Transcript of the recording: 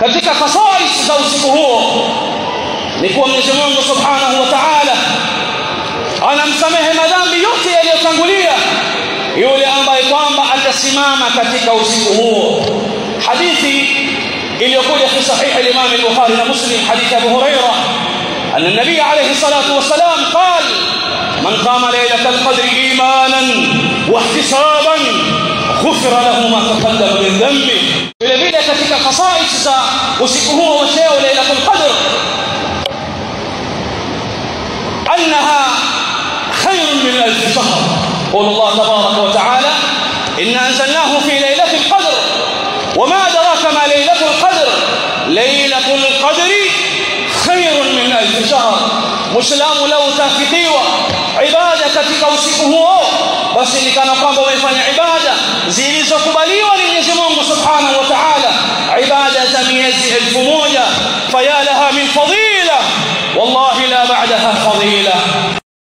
katika khasais za usiku huo ni kuwa Mwenyezi Mungu Subhanahu wa Ta'ala anamsamehe madhambi yote yaliyotangulia yule ambaye kwamba atasimama katika usiku huo hadithi iliyokuja fi sahih al-Imam al-Bukhari na Muslim hadithi Abu Hurairah أن النبي عليه الصلاة والسلام قال من قام ليلة القدر إيمانا واحتسابا غفر له ما تقدم من ذنبه vile vile katika khasais za usiku huo wa cheo lailatul qadr annaha khairun min alf shahr qala Allah tabaraka wa ta'ala inna anzalnahu fi lailatul qadr وما أدراك ما ليلة القدر ليلة القدر خير من ألف شهر مسلم لو تافقيوا عبادة katika usiku huo basi ni kana kwamba umefanya ibada zilizokubaliwa ni Mwenyezi Mungu Subhanahu wa Ta'ala ibada za miezi elfu moja faya laha min fadila wallahi la ba'daha fadila